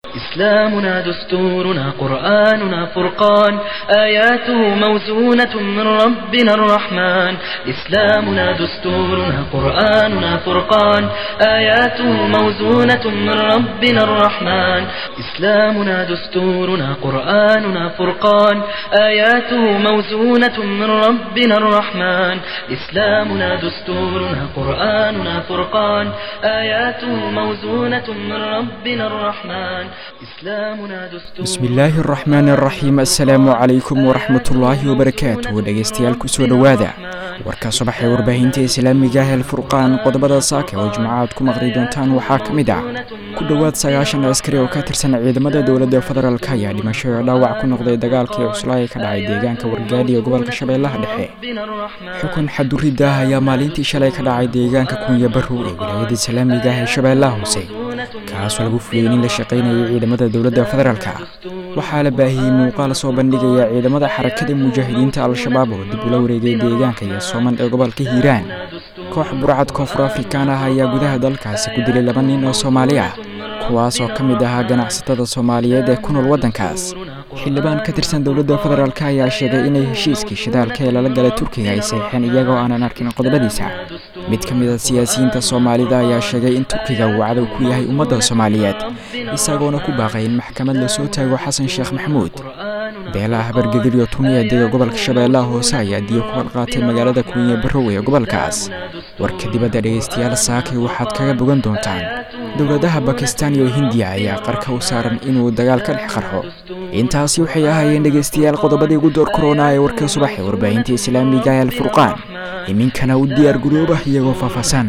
إسلامنا دستورنا قرآننا فرقان آياته موزونة من ربنا الرحمن إسلامنا دستورنا قرآننا فرقان آياته موزونة من ربنا الرحمن إسلامنا دستورنا قرآننا فرقان آياته موزونة من ربنا الرحمن إسلامنا دستورنا قرآننا فرقان آياته موزونة من ربنا الرحمن bismi illaahi araxmaani araxiim assalaamu calaykum waraxmatullaahi wabarakaatu dhegeystayaal kusoo dhowaada warka subax ee warbaahinta islaamiga ah alfurqaan qodobada saaka oo jimcaad ku maqli doontaan waxaa ka mid ah ku dhowaad sagaashan askari oo ka tirsan ciidamada dowladda federaalk ayaa dhimasho oo dhaawac ku noqday dagaalkii cuslaa ee ka dhacay deegaanka wargaadhi ee gobolka shabeellaha dhexe xukun xaduridda ah ayaa maalintii shalay ka dhacay deegaanka kunya barrow ee wilaayada islaamiga ah ee shabeellaha hoose kaasoo lagu fuliyey nin la shaqaynayay ciidamada dowladda federaalka waxaa la baahiyey muuqaal soo bandhigaya ciidamada xarakada mujaahidiinta al-shabaab oo dib ula wareegay deegaanka iyo sooman ee gobolka hiiraan koox burcad koonfur afrikaan ah ayaa gudaha dalkaasi ku dilay laba nin oo soomaali ah kuwaas oo ka mid ahaa ganacsatada soomaaliyeed ee ku nool waddankaas xildhibaan ka tirsan dowladda federaalk ayaa sheegay inay heshiiskii shidaalka ee lala galay turkiga ay saxiixeen iyagoo aanan arkin qodobadiisa mid ka mid a siyaasiyiinta soomaalida ayaa sheegay in turkiga uu cadow ku yahay ummadda soomaaliyeed isagoona ku baaqay in maxkamad lasoo taago xasan sheekh maxamuud beelaha habargedir iyo tuniya dega gobolka shabeellaha hoose ayaa diyo ku qalqaatay magaalada kunya barrow ee gobolkaas warka dibadda dhegaystayaal saakay waxaad kaga bogan doontaan dowladaha bakistan iyo hindiya ayaa qarka u saaran inuu dagaal ka dhex qarxo intaasi waxay ahaayeen dhegaystayaal qodobadii ugu door korona ee warka subax ee warbaahinta islaamiga ee alfurqaan iminkana u diyaar garoobah iyagoo faahfaahsan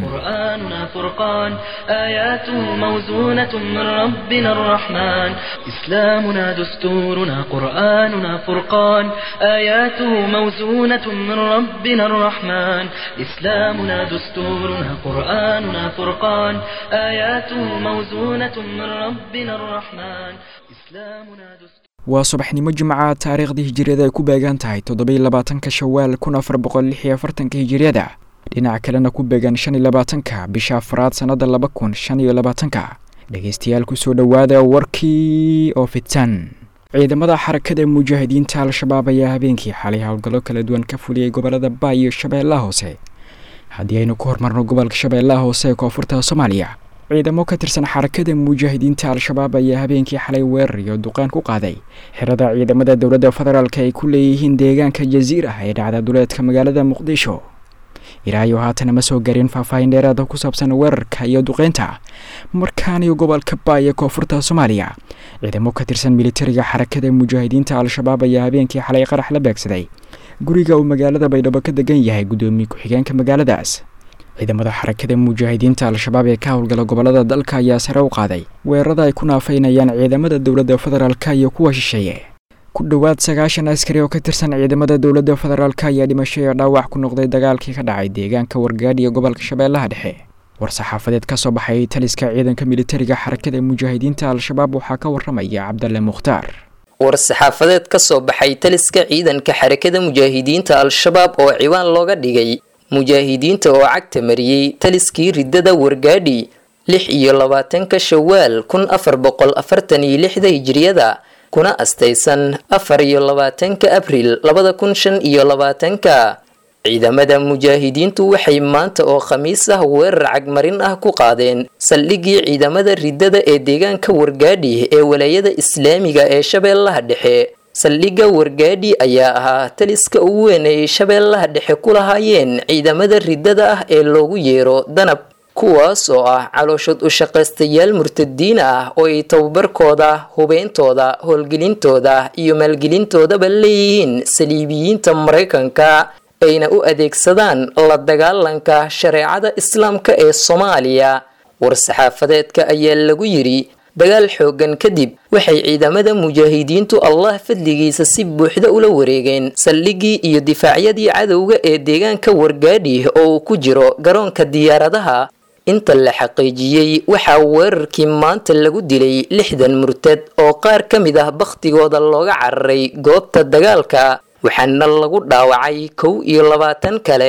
فرقان آياته موزونة من ربنا الرحمن إسلامنا دستورنا قرآننا فرقان آياته موزونة من ربنا الرحمن إسلامنا دستورنا قرآننا فرقان آياته موزونة من ربنا الرحمن إسلامنا دستورنا waa subaxnimo jimca taariikhdii hijiriyada ay ku beegan tahay toddobai labaatanka shawaal kun afar boqol lix iyo afartanka hijiriyada dhinac kalena ku beegan shan iyo labaatanka bisha afraad sannada laba kun shan iyo labaatanka dhegeystayaal kusoo dhowaada warkii oo fidsan ciidamada xarakada mujaahidiinta al-shabaab ayaa habeenkii xalay howlgallo kala duwan ka fuliyey gobolada baay iyo shabeellaha hoose haddii aynu ku hormarno gobolka shabeellaha hoose ee koonfurta soomaaliya ciidamo ka tirsan xarakada mujaahidiinta al-shabaab ayaa habeenkii xalay weerar iyo duqaan ku qaaday xirada ciidamada dowladda federaalk ay ku leeyihiin deegaanka jasiirah ee dhacda duleedka magaalada muqdisho ilaayo haatana ma soo garin faahfaahin dheeraada ku saabsan weerarka iyo duqeynta markaaniyo gobolka baay ee koonfurta soomaaliya ciidamo ka tirsan militariga xarakada mujaahidiinta al-shabaab ayaa habeenkii xalay qarax la beegsaday guriga uu magaalada baydhabo ka degan yahay guddoomiye ku-xigeenka magaaladaas ciidamada xarakada mujaahidiinta al-shabaab ee ka howlgala gobolada dalka ayaa sare u qaaday weerarada ay ku naafaynayaan ciidamada dowladda federaalk iyo kuwa shisheeye ku dhowaad sagaashan askari oo ka tirsan ciidamada dowladda federaalk ayaa dhimasho ee dhaawac ku noqday dagaalkii ka dhacay deegaanka wargaadhi ee gobolka shabeellaha dhexe war-saxaafadeed ka soo baxay taliska ciidanka militariga xarakada mujaahidiinta al-shabaab waxaa ka waramaya cabdalle mukhtaar war-saxaafadeed ka soo baxay taliska ciidanka xarakada mujaahidiinta al-shabaab oo ciwaan looga dhigay mujaahidiinta oo cagta mariyey taliskii riddada wargaadhi lix iyo labaatanka shawaal kun afar boqol afartan iyo lixda hijiriyada kuna astaysan afar iyo labaatanka abril labada kun shan iyo labaatanka ciidamada mujaahidiintu waxay maanta oo khamiis ah weerar cagmarin ah ku qaadeen saldhigii ciidamada riddada ee deegaanka wargaadhi ee walaayada islaamiga ee shabeellaha dhexe saldhigga wargaadhi ayaa ahaa taliska ugu weyn ay shabeellaha dhexe ku lahaayeen ciidamada riddada ah ee loogu yeero danab kuwaas oo ah calooshod u shaqaystayaal murtadiin ah oo ay tababarkooda hubeyntooda howlgelintooda iyo maalgelintoodaba leeyihiin saliibiyiinta maraykanka ayna u adeegsadaan la dagaalanka shareecada islaamka ee soomaaliya war-saxaafadeedka ayaa lagu yidhi dagaal xoogan kadib waxay ciidamada mujaahidiintu allah fadligiisa si buuxda ula wareegeen saldhiggii iyo difaacyadii cadowga ee deegaanka wargaadhi oo uu ku jiro garoonka diyaaradaha inta la xaqiijiyey waxaa weerarkii maanta lagu dilay lixdan murtad oo qaar ka mid ah bakhtigooda looga cararay goobta dagaalka waxaana lagu dhaawacay kow iyo labaatan kale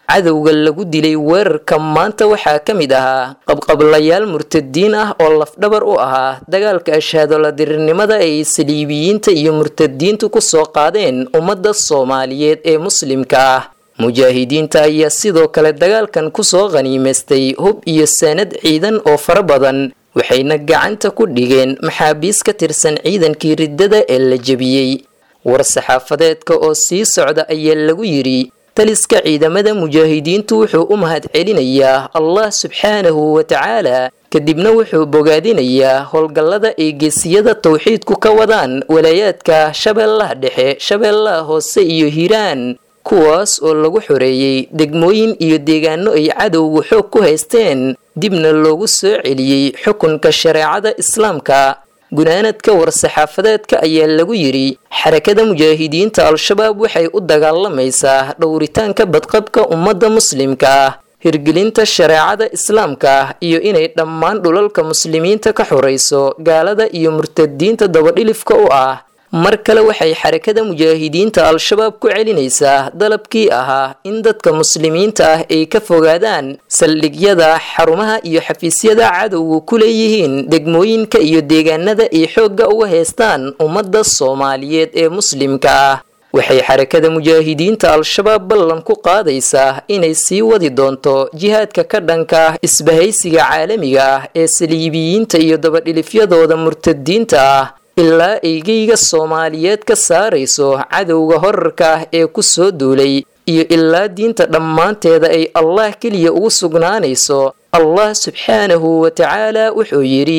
cadowga lagu dilay weerarka maanta waxaa ka mid ahaa qabqablayaal murtadiin ah oo lafdhabar u ahaa dagaalka ashaadoladirirnimada ay saliibiyiinta iyo murtadiintu kusoo qaadeen ummadda soomaaliyeed ee muslimka ah mujaahidiinta ayaa sidoo kale dagaalkan kusoo qhaniimaystay hub iyo sanad ciidan oo fara badan waxayna gacanta ku dhigeen maxaabiis ka tirsan ciidankii riddada ee la jebiyey war-saxaafadeedka oo sii socda ayaa lagu yidhi taliska ciidamada mujaahidiintu wuxuu u mahad celinayaa allah subxaanahu wa tacaala kadibna wuxuu bogaadinayaa howlgallada ay geesiyada tawxiidku ka wadaan walaayaadka shabeellaha dhexe shabeellaha hoose iyo hiiraan kuwaas oo lagu xoreeyey degmooyin iyo deegaano ay cadowgu xoog ku haysteen dibna loogu soo celiyey xukunka shareecada islaamka gunaanadka war-saxaafadeedka ayaa lagu yidhi xarakada mujaahidiinta al-shabaab waxay u dagaalamaysaa dhowritaanka badqabka ummadda muslimka ah hirgelinta shareecada islaamka iyo inay dhammaan dhulalka muslimiinta ka xorayso gaalada iyo murtadiinta dabadhilifka u ah mar kale waxay xarakada mujaahidiinta al-shabaab ku celinaysaa dalabkii ahaa in dadka muslimiinta ah ay ka fogaadaan saldhigyada xarumaha iyo xafiisyada cadowga ku leeyihiin degmooyinka iyo deegaanada ay xoogga uga haystaan ummadda soomaaliyeed ee muslimka ah waxay xarakada mujaahidiinta al-shabaab ballan ku qaadaysaa inay sii wadi doonto jihaadka ka dhanka ah isbahaysiga caalamiga ah ee saliibiyiinta iyo dabadhilifyadooda murtadiinta ah ilaa eygeyga soomaaliyeed ka saarayso cadowga horarka ah ee ku soo duulay iyo ilaa diinta dhammaanteeda ay allah keliya ugu sugnaanayso allah subxaanahu wa tacaala wuxuu yidhi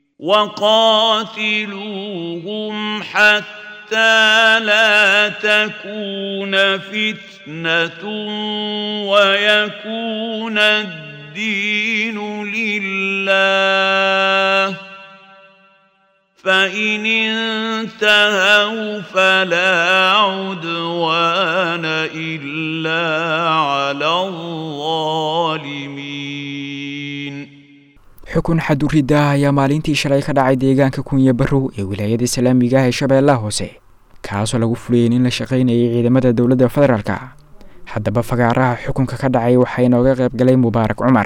وقاتلوهم حتى لا تكون فتنة ويكون الدين لله فإن انتهوا فلا عدوان إلا على الظالمين xukun xadurida ah ayaa maalintii shalay ka dhacay deegaanka kunya barow ee wilaayada islaamiga ah ee shabeellaha hoose kaasoo lagu fuliyey in la shaqaynayay ciidamada dowladda federaalka haddaba fagaaraha xukunka ka dhacay waxaa inooga qayb galay mubaarak cumar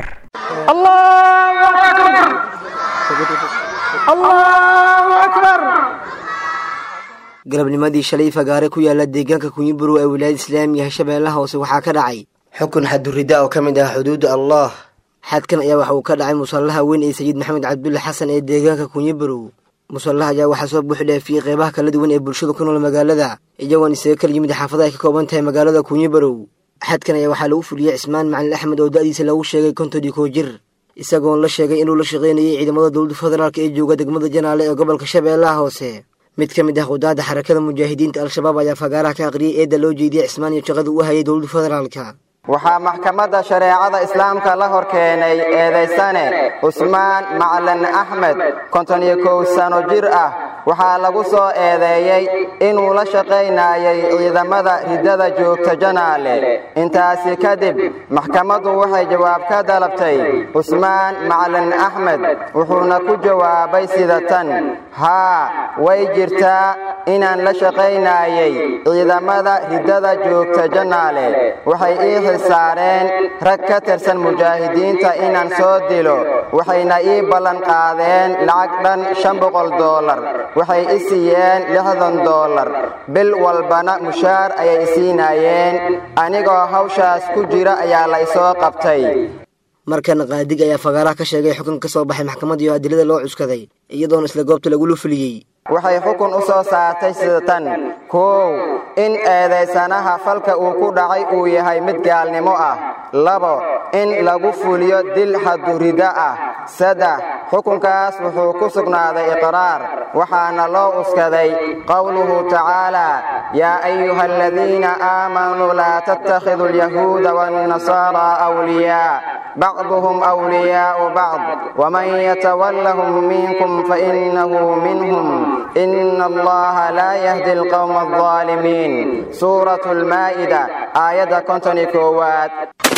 galabnimadii shalay fagaare ku yaala deegaanka kunyiburow ee wilaayada islaamiga shabeellaha hoose waxaa ka dhacay xukun xadurida oo ka mid ah xuduudda allah xadkan ayaa waxa uu ka dhacay musallaha weyn ee sayid maxamed cabdulle xasan ee deegaanka kunyiburow musallaha ayaa waxaa soo buuxi dhaafiyey qeybaha kala duwan ee bulshada ku nool magaalada iyagoon isaga kala yimid xaafada ay ka kooban tahay magaalada kunyiburow xadkan ayaa waxaa lagu fuliyey cismaan macalin axmed oo da-diisa lagu sheegay konton iyo kow jir isagoon la sheegay inuu la shaqaynayay ciidamada dowladda federaalk ee jooga degmada janaale ee gobolka shabeellaha hoose mid ka mid ah qudaadda xarakada mujaahidiinta al-shabaab ayaa fagaaraha ka aqriyay eedda loo jeediyey cismaan iyo shaqada u hayay dowladda federaalka waxaa maxkamadda shareecada islaamka la hor keenay eedaysane cusmaan macalin axmed konton iyo kow sano jir ah waxaa lagu soo eedeeyey inuu la shaqaynayay ciidamada riddada joogta janaale intaasi kadib maxkamaddu waxay jawaab ka dalabtay cusmaan macalin axmed wuxuuna ku jawaabay sida tan haa way jirtaa inaan la shaqaynayay ciidamada riddada joogta janaale waxay ii saareen rag ka tirsan mujaahidiinta inaan soo dilo waxayna ii ballan qaadeen lacag dhan shan boqol doolar waxay i siiyeen lixdan doolar bil walbana mushaar ayay i siinaayeen anigoo hawshaas ku jira ayaa la ysoo qabtay markana qaadig ayaa fagaaraha ka sheegay xukun ka soo baxay maxkamad iyo adilada loo cuskaday iyadoona isla goobta lagula fuliyey waxay xukun u soo saartay sida tan koow in eedaysanaha falka uu ku dhacay uu yahay mid gaalnimo ah labo in lagu fuliyo dil xadurida ah saddex xukunkaas wuxuu ku sugnaaday iqraar waxaana loo uskaday qowluhu tacaala yaa ayuha aladiina aamanuu laa tattakhiduu alyahuuda waannasaaraa awliyaa bacduhum awliyaa'u bacd waman yatawallahum minkum fainahu minhum إن الله لا يهدي القوم الظالمين سورة المائدة آية كنتني كوات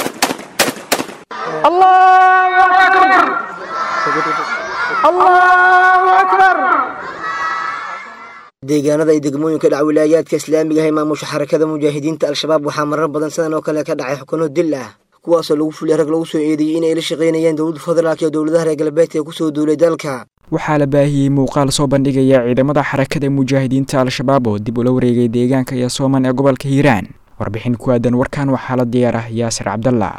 الله أكبر الله أكبر deegaanada iyo degmooyinka dhac wilaayaadka islaamiga ah ee maamusha xarakada mujaahidiinta al-shabaab waxaa marar badan sidan oo kale ka dhacay xukuno dil ah kuwaasoo lagu fuliyay rag lagu soo eedeeyey inay la shaqaynayaan dowladda federaalk iyo dowladaha reer galbeedka ee kusoo duulay dalka waxaa la baahiyey muuqaal soo bandhigaya ciidamada xarakada mujaahidiinta al-shabaab oo dib ula wareegay deegaanka iyo sooman ee gobolka hiiraan warbixin ku aadan warkan waxaa la diyaar ah yaasir cabdalla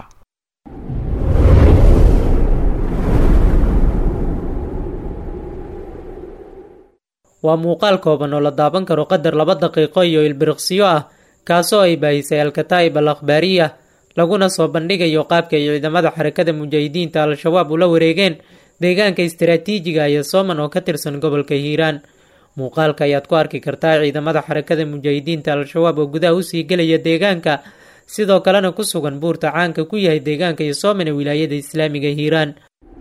waa muuqaal kooban oo la daaban karo qadar laba daqiiqo iyo ilbiriqsiyo ah kaasoo ay baahisay al-kataa'ib al akhbaariya laguna soo bandhigayo qaabka ay ciidamada xarakada mujaahidiinta al-shabaab ula wareegeen deegaanka istaraatiijiga iyo sooman oo ka tirsan gobolka hiiraan muuqaalka ayaad ku arki kartaa ciidamada xarakada mujaahidiinta al-shabaab oo gudaha usii gelaya deegaanka sidoo kalena ku sugan buurta caanka ku yahay deegaanka iyo sooman ee wilaayada islaamiga hiiraan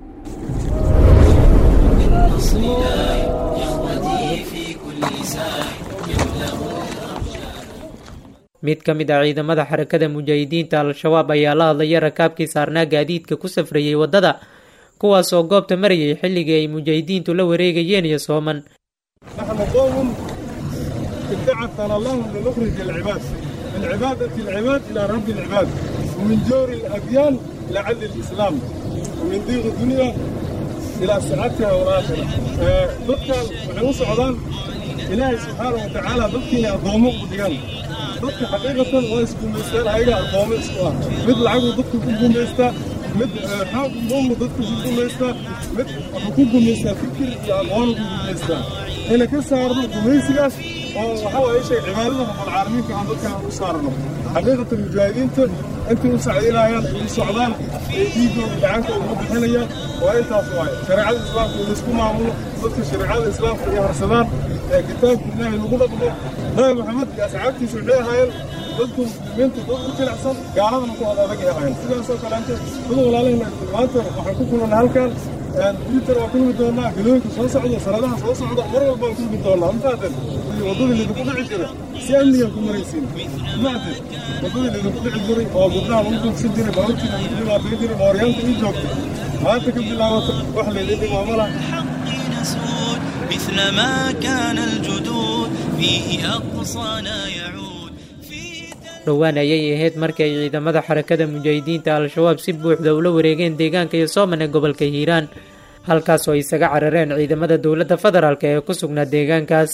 mid ka mid ah ciidamada xarakada mujaahidiinta al-shabaab ayaa la hadlaya rakaabkii saarnaa gaadiidka ku safrayay waddada kuwaas oo goobta marayay xilligii ay mujaahidiintu la wareegayeen iyo sooman نحن قوم ابتعثنا الله لنخرج العباد من عبادة العباد إلى رب العباد ومن جور الأديان إلى عدل الإسلام ومن ضيق الدنيا إلى سعادتها والآخرة ضدك وحنو سعودان إلهي سبحانه وتعالى ضدك أضومه وديان ضدك حقيقة ويسكن بيستان هيدا أضومه إسكوا مثل عقل ضدك كنكم بيستا mid xoog umu dadku ku gumaystaa mid wuxuu ku gumaystaa fikir iyo aqoon ku gumaystaa ina ka saarno gumaysigaas oo waxa waaye shay cibaadada rabbilcaalamiinka aan dadkan u saarno xaqiiqata mujaahidiinta intay u sacdinayaan u socdaan ee dhiigooda gacanka ugu bixinayaan waa intaas waaye shareecada islaamka in laisku maamulo dadka shareecada islaamka ay harsadaan ee kitaabka ilaahay lagu dhaqmo nabi maxamed iyo asxaabtiisa waxay ahaayeen dadku muslimiinta dad u jilicsan gaaladana ku wada adag yahayn sidaasoo kaleente dad walaalahayna maanta waxaan ku kulana halkan twitter waa kulmi doonaa galooyinka soo socda sanadaha soo socda mar walba waan kulmi doonaa mafaaten waddadii lidinku dhici jira si amnigan ku maraysiin mafaaten waddadii lidinku dhici jiray oo gabdhaha lagu duugsan jiray baabuurtiina lagu dhibaatayn jiray mooryaanta ii joogtay maanta ka bilaabato wax laydin dhimaamo lah مثل ما كان الجدود فيه أقصانا يعود dhowaan ayay ahayd markii ay ciidamada xarakada mujaahidiinta al-shabaab si buuxda ula wareegeen deegaanka iyo sooman ee gobolka hiiraan halkaas oo isaga carareen ciidamada dowladda federaalk ee ku sugnaa deegaankaas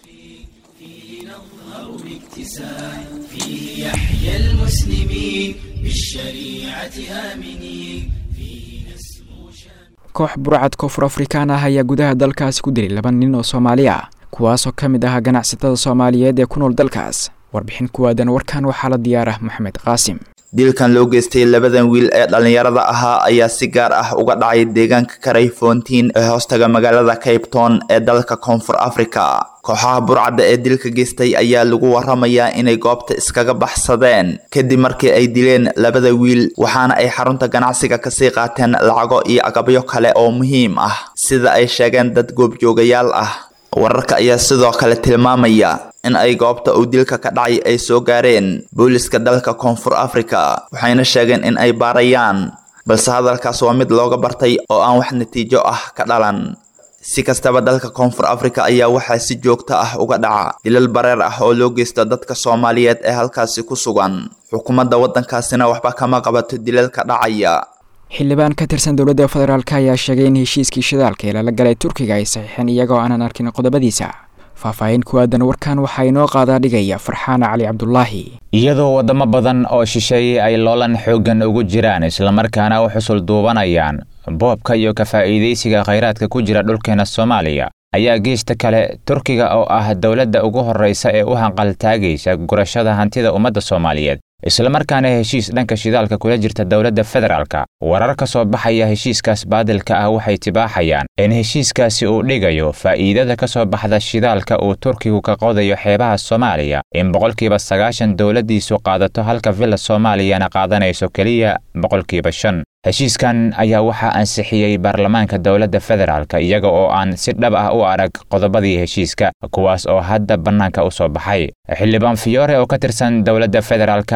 koox burcad koonfur afrikaan ah ayaa gudaha dalkaasi ku dilay laba nin oo soomaali ah kuwaasoo ka mid ah ganacsatada soomaaliyeed ee ku nool dalkaas warbixin kuwaadan warkan waxaa la diyaarah maxamed qaasim dilkan loo geystay labadan wiil ee dhallinyarada ahaa ayaa si gaar ah uga dhacay deegaanka karay foontiin ee hoostaga magaalada cape town ee dalka koonfur africa kooxaha burcadda ee dilka geystay ayaa lagu waramayaa inay goobta iskaga baxsadeen kadib markii ay dileen labada wiil waxaana ay xarunta ganacsiga kasii qaateen lacago iyo agabyo kale oo muhiim ah sida ay sheegeen dad goobjoogayaal ah wararka ayaa sidoo kale tilmaamaya in ay goobta uu dilka ka dhacay ay soo gaareen booliska dalka koonfur africa waxayna sheegeen in ay baarayaan balse hadalkaas waa mid looga bartay oo aan wax natiijo ah ka dhalan si kastaba dalka koonfur africa ayaa waxaa si joogto ah uga dhaca dilal bareer ah oo loo geysto dadka soomaaliyeed ee halkaasi ku sugan xukuumadda waddankaasina waxba kama qabato dilalka dhacaya xildhibaan ka tirsan dowladda federaalk ayaa sheegay in heshiiskii shidaalka ee lala galay turkiga ay saxiixeen iyagoo aanan arkin qodobadiisa faahfaahin ku aadan warkan waxaa inoo qaadaa dhigaya farxaana cali cabdulaahi iyadoo waddamo badan oo shisheeyey ay loolan xooggan ugu jiraan islamarkaana u xusul duubanayaan boobka iyo ka faa'iidaysiga khayraadka ku jira dhulkeena soomaaliya ayaa geesta kale turkiga oo ah dowladda ugu horraysa ee u hanqaltaagaysa gurashada hantida ummadda soomaaliyeed islamarkaana heshiis dhanka shidaalka kula jirta dowladda federaalka warar ka soo baxaya heshiiskaas baadilka ah waxay tibaaxayaan in heshiiskaasi uu dhigayo faa'iidada ka soo baxda shidaalka uu turkigu ka qodayo xeebaha soomaaliya in boqolkiiba sagaashan dowladdiisu qaadato halka villa soomaaliyana qaadanayso keliya boqolkiiba shan heshiiskan ayaa waxaa ansixiyey baarlamaanka dowladda federaalka iyaga oo aan si dhab ah u arag qodobadii heshiiska kuwaas oo hadda bannaanka u soo baxay xildhibaan fiyoore oo ka tirsan dowladda federaalka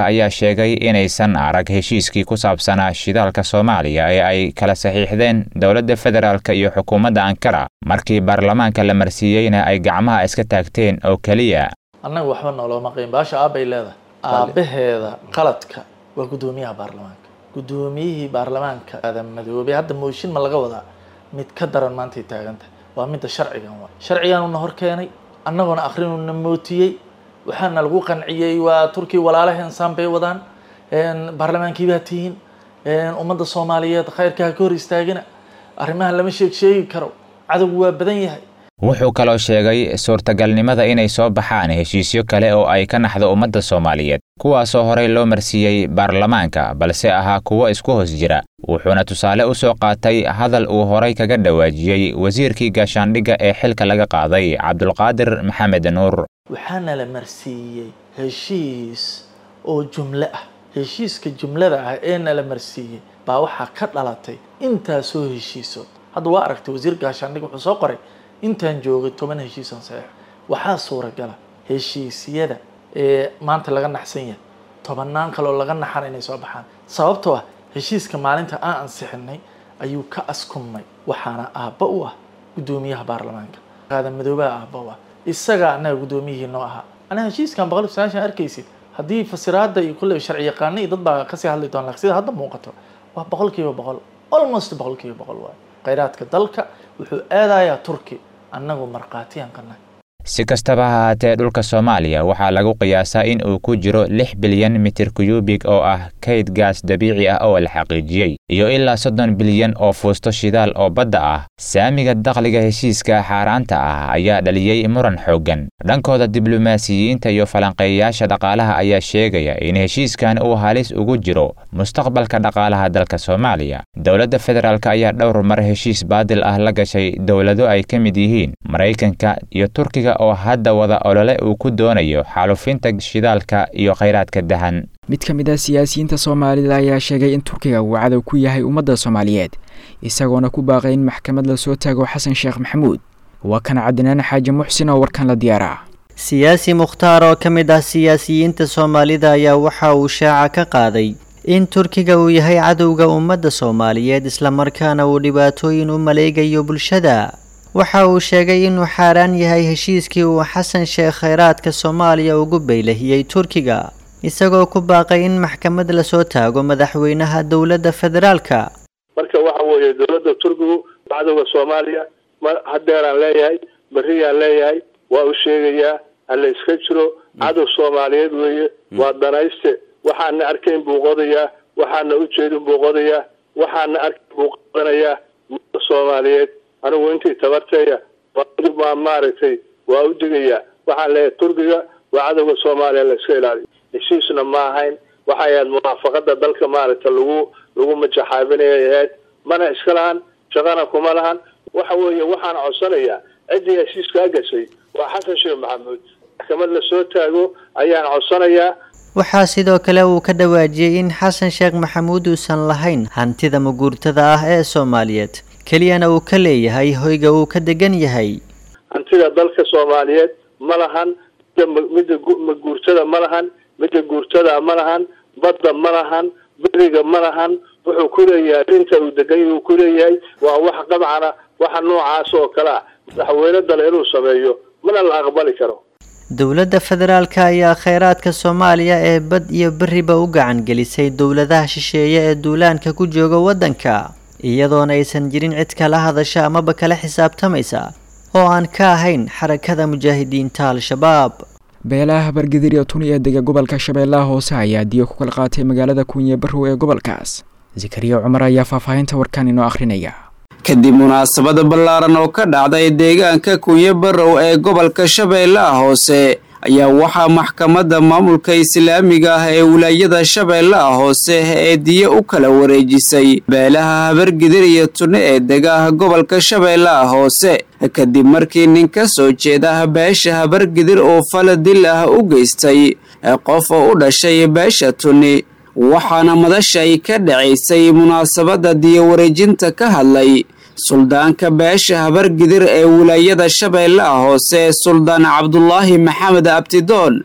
ayaa sheegay inaysan arag heshiiskii ku saabsanaa shidaalka soomaaliya ee ay kala saxiixdeen dowladda federaalk iyo xukuumadda ankara markii baarlamaanka la marsiiyeyna ay gacmaha iska taagteen oo keliya annaga waxba noolooma qiin baasha aabbay leedahay aabbaheeda qaladka waa guddoomiyaha baarlamaanka guddoomiyihii baarlamaanka aadan madoobay hadda mooshin ma laga wadaa mid ka daran maantay taagantahay waa midda sharcigan waa sharcigaanuna hor keenay annaguna akrinuna mootiyey waxaana lagu qanciyey waa turkiya walaalaheen saan bay wadaan baarlamaankii baa tihiin ummadda soomaaliyeed khayrkaa ka hor istaagina arrimaha lama sheeg sheegi karo cadowgu waa badan yahay wuxuu kaloo sheegay suurtagalnimada inay soo baxaan heshiisyo kale oo ay ka naxdo ummadda soomaaliyeed kuwaasoo horey loo marsiiyey baarlamaanka balse ahaa kuwo isku hoos jira wuxuuna tusaale u soo qaatay hadal uu horay kaga dhawaajiyey wasiirkii gaashaandhigga ee xilka laga qaaday cabdulqaadir maxamed nuur waxaana la marsiiyey heshiis oo jumlo ah heshiiska jumlada ah ee nala marsiiyey baa waxaa ka dhalatay intaasoo heshiisood hadda waa aragtay wasiir gaashaandhig wuxuu soo qoray intaan joogay toban heshiisan saxiix waxaa suuragala heshiisyada ee maanta laga naxsan yahay tobannaan kaleoo laga naxan inay soo baxaan sababtoo ah heshiiska maalinta aan ansixinay ayuu ka askumay waxaana aabba u ah guddoomiyaha baarlamaanka qaadan madoobaha aabba u ah isagaa annaga guddoomiyihii noo ahaa anaga heshiiskan boqol iyo sagaashan arkaysid haddii fasiraada iyo kulle sharci yaqaana iyo dad baa kasii hadli doona sida hadda muuqato waa boqol kiiba boqol almost boqol kiiba boqol waayo khayraadka dalka wuxuu aadayaa turki annagu markhaatiyaan ka nahay si kastaba ha haatee dhulka soomaaliya waxaa lagu qiyaasaa in uu ku jiro lix bilyan mitir kuyubig oo ah kayd gaas dabiici ah oo la xaqiijiyey iyo ilaa soddon bilyan oo fuusto shidaal oo badda ah saamiga dakhliga heshiiska xaaraanta ah ayaa dhaliyey muran xooggan dhankooda diblomaasiyiinta iyo falanqeeyayaasha dhaqaalaha ayaa sheegaya in heshiiskan uu halis ugu jiro mustaqbalka dhaqaalaha dalka soomaaliya dowladda federaalk ayaa dhowr mar heshiis baadil ah la gashay dowlado ay ka mid yihiin maraykanka iyo turkiga oo hadda wada olole uu ku doonayo xaalufinta shidaalka iyo khayraadka dahan mid ka mid ah siyaasiyiinta soomaalida ayaa sheegay in turkiga uu cadow ku yahay ummadda soomaaliyeed isagoona ku baaqay in maxkamad lasoo taago xasan sheekh maxamuud waa kan cabdinaan xaaji muxsin oo warkan la diyaaraa siyaasi mukhtaar oo ka mid ah siyaasiyiinta soomaalida ayaa waxa uu shaaca ka qaaday in turkiga uu yahay cadowga ummadda soomaaliyeed islamarkaana uu dhibaatooyin u maleegayo bulshada waxa uu sheegay inuu xaaraan yahay heshiiskii uu xasan sheekh khayraadka soomaaliya ugu beylahiyey turkiga isagoo ku baaqay in maxkamad lasoo taago madaxweynaha dowladda federaalka marka waxa weeye dowladda turkigu cadowga soomaaliya ma hadeeraan leeyahay berriyaan leeyahay waa u sheegayaa hala iska jiro cadow soomaaliyeed weeye waa danayste waxaana arkayn buu qodayaa waxaana ujeedin buu qodayaa waxaana arkayn buu qodanayaa umada soomaaliyeed anigu intii tabarteeya waa maaragtay waa u digayaa waxaan leeyahay turkiga waa cadowga soomaaliya la iska ilaaliyo heshiisna ma ahayn waxay ahayd muwaafaqada dalka maaragta lagu lagu majaxaabinayay ahayd mana iska lahan shaqana kuma lahan waxa weeye waxaan codsanayaa ciddii heshiiskaa gashay waa xasan sheekh maxamuud maxkamad lasoo taago ayaan codsanayaa waxaa sidoo kale uu ka dhawaajiyey in xasan sheekh maxamuud uusan lahayn hantida maguurtada ah ee soomaaliyeed keliyana uu ka leeyahay hoyga uu ka degan yahay hantida dalka soomaaliyeed ma lahan midda maguurtada ma lahan midda guurtada ma lahan badda ma lahan beriga ma lahan wuxuu ku leeyahay dhinta uu degan yahay uu ku leeyahay waa wax qabcana waxa noocaas oo kale ah madaxweyne dale inuu sameeyo mana la aqbali karo dowladda federaalka ayaa kheyraadka soomaaliya ee bad iyo beriba u gacan gelisay dowladaha shisheeye ee duulaanka ku jooga waddanka iyadoona aysan jirin cid kala hadasha amaba kala xisaabtamaysa oo aan ka ahayn xarakada mujaahidiinta al-shabaab beelaha bargadir iyo tuni ee dega gobolka shabeellaha hoose ayaa diyo ku kala qaatay magaalada kunye barrow ee gobolkaas zakariya cumar ayaa faahfaahinta warkan inoo akhrinaya kadib munaasabada ballaaran oo ka dhacday deegaanka kunye barrow ee gobolka shabeellaha hoose ayaa waxaa maxkamadda maamulka islaamiga ah ee wilaayada shabeellaha hoose ee diyo u kala wareejisay beelaha habargidir iyo tunne ee degaha gobolka shabeellaha hoose kadib markii nin ka soo jeeda beesha habargidir oo fala dil ah u geystay qof oo u dhashay beesha tunni waxaana madashay ka dhacaysay munaasabadda diyo wareejinta ka hadlay suldaanka beesha habargidir ee wilaayada shabeellaha hoose suldaan cabdulaahi maxamed abtidoon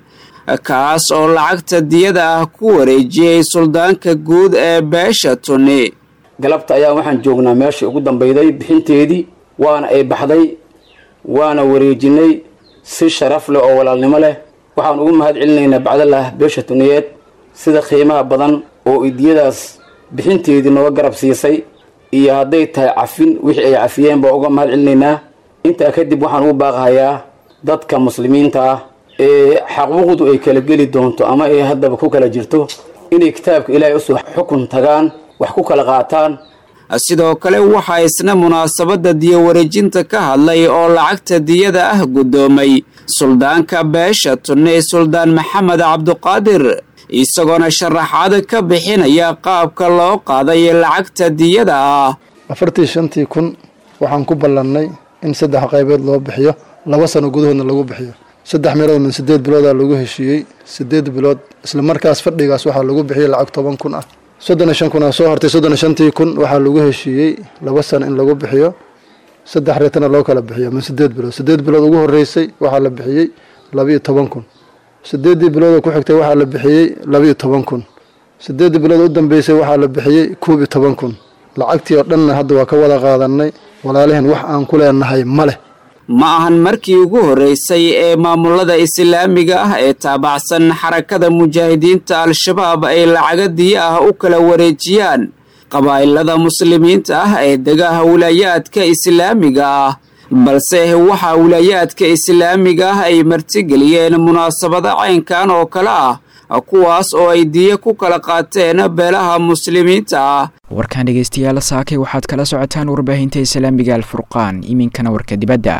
kaas oo lacagta diyada ah ku wareejiyey suldaanka guud ee beesha tunni galabta ayaa waxaan joognaa meeshii ugu dambeyday bixinteedii waana ay baxday waana wareejinay si sharaf leh oo walaalnimo leh waxaan ugu mahad celinaynaa bacdalah beesha tuniyeed sida qiimaha badan oo idiyadaas bixinteedii nooga garab siisay iyo hadday tahay cafin wixii ay cafiyeen baa uga mahad celinaynaa intaa kadib waxaan ugu baaqahayaa dadka muslimiinta ah ee xaquuqdu ay kala geli doonto ama ay haddaba ku kala jirto inay kitaabka ilaahay usoo xukun tagaan wax ku kala qaataan sidoo kale waxaa isna munaasabadda diyo wareejinta ka hadlay oo lacagta diyada ah guddoomay suldaanka beesha tunne suldaan maxamed cabduqaadir isagoona sharaxaad ka bixinaya qaabka loo qaaday lacagta diyada ah afartii shantii kun waxaan ku ballannay in saddex qaybood loo bixiyo laba sano gudahoodna lagu bixiyo saddex meelood min sideed biloodaa lagu heshiiyey sideed bilood isla markaas fadhigaas waxaa lagu bixiyey lacag toban kun ah soddon iyo shan kun aa soo hartay soddon iyo shantii kun waxaa lagu heshiiyey laba sano in lagu bixiyo saddex reetana loo kala bixiyo min sideed bilood sideed bilood ugu horreysay waxaa la bixiyey labiiyo toban kun sideeddii bilood oo ku xigtay waxaa la bixiyey labiiyo toban kun sideeddii bilood u dambeysay waxaa la bixiyey koob iyo toban kun lacagtii oo dhanna hadda waa ka wada qaadanay walaalihin wax aan ku leenahay ma leh ma ahan markii ugu horreysay ee maamulada islaamiga ah ee taabacsan xarakada mujaahidiinta al-shabaab ay lacaga diyo ah u kala wareejiyaan qabaa'ilada muslimiinta ah ee degaha wilaayaadka islaamiga ah balse waxaa wilaayaadka islaamiga ah ay martigeliyeen munaasabada caynkan oo kale ah kuwaas oo ay diyo ku kala qaateen beelaha muslimiinta ah warkan dhegeystayaal saakay waxaad kala socotaan warbaahinta islaamiga alfurqaan iminkana warka dibadda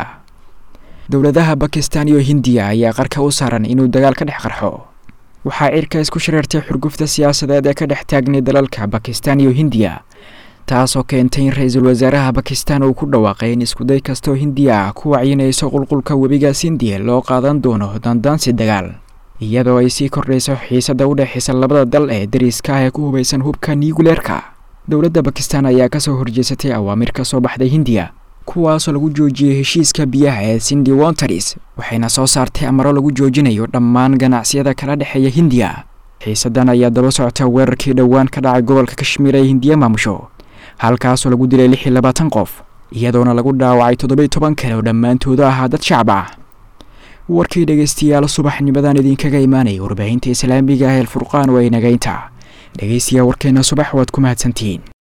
dowladaha bakistan iyo hindiya ayaa qarka u saaran inuu dagaal ka dhex qarxo waxaa cirka isku shareertay xurgufta siyaasadeed ee ka dhex taagnay dalalka bakistan iyo hindiya taasoo keentay in ra-iisul wasaaraha bakistan uu ku dhawaaqay in iskuday kastoo hindiya ah ku wacyinayso qulqulka webigaas hindiya loo qaadan doono dandaansi dagaal iyadoo ay sii kordhayso xiisada u dhexaysa labada dal ee dariska ah ee ku hubaysan hubka niyuguleerka dowladda bakistan ayaa kasoo horjeesatay awaamir ka soo baxday hindiya kuwaasoo lagu joojiyey heshiiska biyaha ee sindi wontaris waxayna soo saartay amaro lagu joojinayo dhammaan ganacsiyada kala dhexeeya hindiya xiisadan ayaa daba socota weerarkii dhowaan ka dhacay gobolka kashmiir ee hindiya maamusho halkaasoo lagu dilay lix iyo labaatan qof iyadoona lagu dhaawacay toddoba-iyo toban kale oo dhammaantooda ahaa dad shacab ah warkii dhegeystayaal subaxnimadan idinkaga imaanaya warbaahinta islaamiga ah ee alfurqaan waa inagaynta dhegeystayaal warkeena subax waad ku mahadsantihiin